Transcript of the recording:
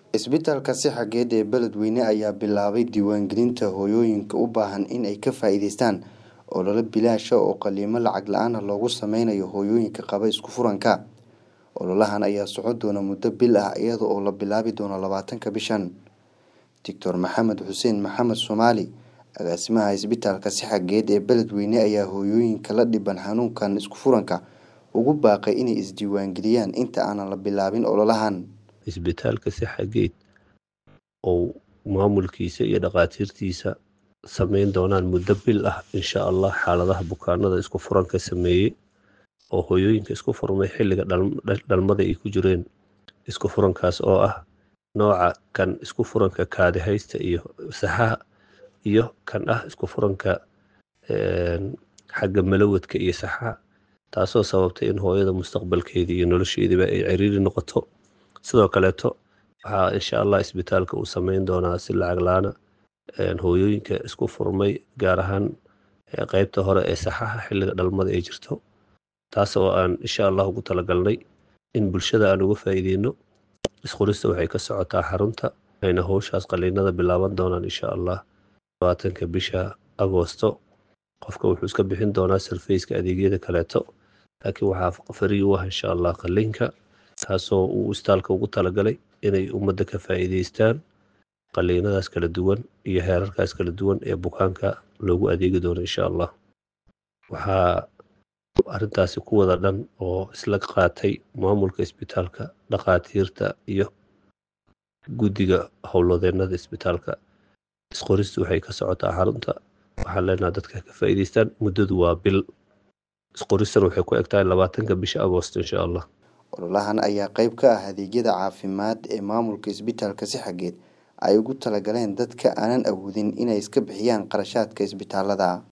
Isbitaalka Sixageed ee Beledweyne ayaa bilaabay diiwaangelinta hooyooyinka u baahan in ay ka faa'iidaystaan olole bilaash ah oo qalliimo lacag la'aan ah loogu sameynayo hooyooyinka qaba isku-furanka. Ololahan ayaa socon doona muddo bil ah iyada oo la bilaabi doono labaatanka bishan. Dr Maxamed Xuseen Maxamed Soomaali, agaasimaha Isbitaalka Sixageed ee Beledweyne ayaa hooyooyinka la dhibban xanuunkan isku-furanka ugu baaqay inay isdiiwaangeliyaan inta aan la bilaabin ololahan. isbitaalka Sixageed oo maamulkiisa iyo dhakhaatiirtiisa sameyn doonaan muddo bil ah insha Allah xaaladaha bukaanada isku furanka sameeyey oo hooyooyinka isku furmay xilliga dhal- dhalmada ay ku jireen isku furankaas oo ah nooca kan isku furanka kaadi haysta iyo saxaha iyo kan ah isku furanka een, xagga malawadka iyo saxaha taasoo sababtay in hooyada mustaqbalkeedii iyo nolosheediiba ay ciriiri noqoto sidoo kaleeto waxaa insha allah isbitaalka uu sameyn doonaa si lacag la-aana een, hooyooyinka isku furmay gaar ahaan ee, qeybta hore ee saxaha xilliga dhalmada ay jirto taas oo aan insha allah ugu talagalnay in bulshada aan uga faa'iideyno isqorista waxay ka socotaa xarunta waxayna howshaas qaliinada bilaaban doonaan insha allah labaatanka bisha agoosto qofka wuxuu iska bixin doonaa sarfeyska adeegyada kaleeto laakiin waxaa farii u ah insha allah qaliinka taasoo uu isbitaalka ugu talagalay inay ummadda ka faa'iideystaan qaliinadaas kala duwan iyo heerarkaas kala duwan ee bukaanka loogu adeegi doono insha allah waxaa arrintaasi ku wada dhan oo isla qaatay maamulka isbitaalka dhakhaatiirta iyo guddiga howlwadeennada isbitaalka isqoristu waxay ka socotaa xarunta waxaan leenahay dadka ka faa'iideystaan muddadu waa bil isqoristan waxay ku egtahay labaatanka bisha agoosto insha allah Ololahan ayaa qayb ka ah adeegyada caafimaad ee maamulka Isbitaalka Sixageed ay ugu talagaleen dadka aanan awoodin inay iska bixiyaan qarashaadka isbitaalada.